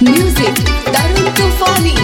Music Tarun Tufani.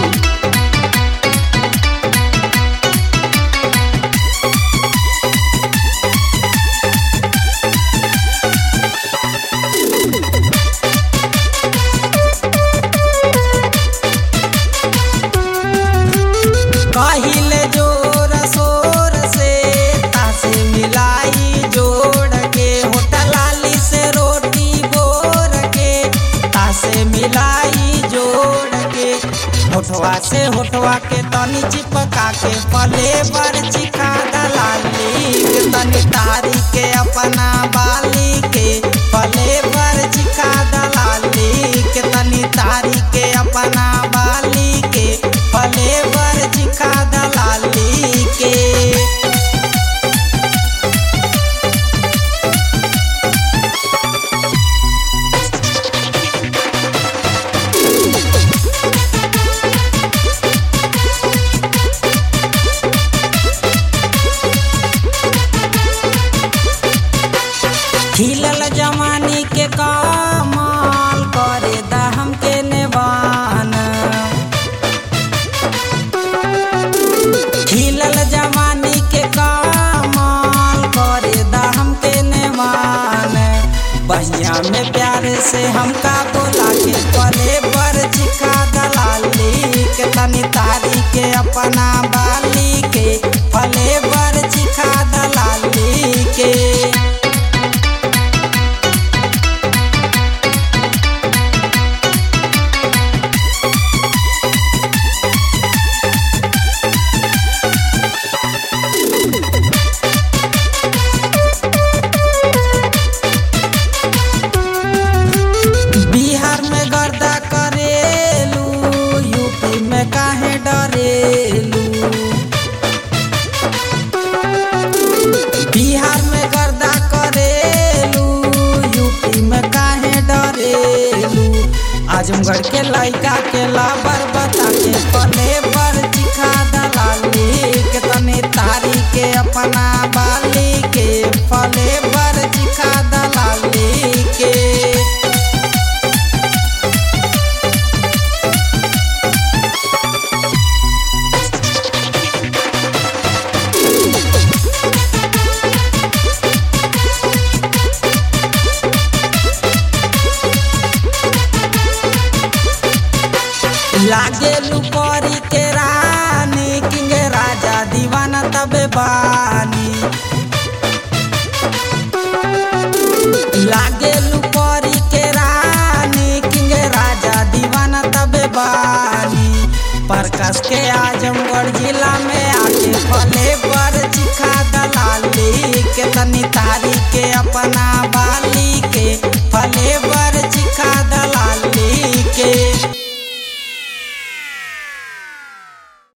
कहिले जोर शोर से तासे मिलाई जोड़ के होटल लाली से रोटी बोर के तासे मिलाई जोड़ के होठवा से होठवा के तनी चिपका के पले बर चिखा दलाली के तनी तारी के अपना बाली के पले बर चिखा दलाली के तनी तारी के अपना बाली के पले बर चिखा दलाली के खिलल जमानी के कमाल करे दहम के नेवान खिलल जमानी के कमाल करे दहम के नेवान बहिया में प्यार से हमका बोला के पले पर चिखा दलाली के तनी तारी के अपना बाली के फले पर चिखा दलाली के बिहार में गर्दा करेलू यूपी में काहे डरेलू बिहार में गर्दा करेलू यूपी में काहे डरेलू आजमगढ़ के लड़का के लाबर बता के पले पर चिखा दलाली के तने तारी के अपना बाली के फले पर चिखा दलाली के लागे लुपरी के रानी किंग राजा दीवाना तबे बानी लागे लुपरी के रानी किंग राजा दीवाना तबे बानी प्रकाश के आजमगढ़ जिला में आके फले पर चिखा दलाली के तनी तारी के अपना बाल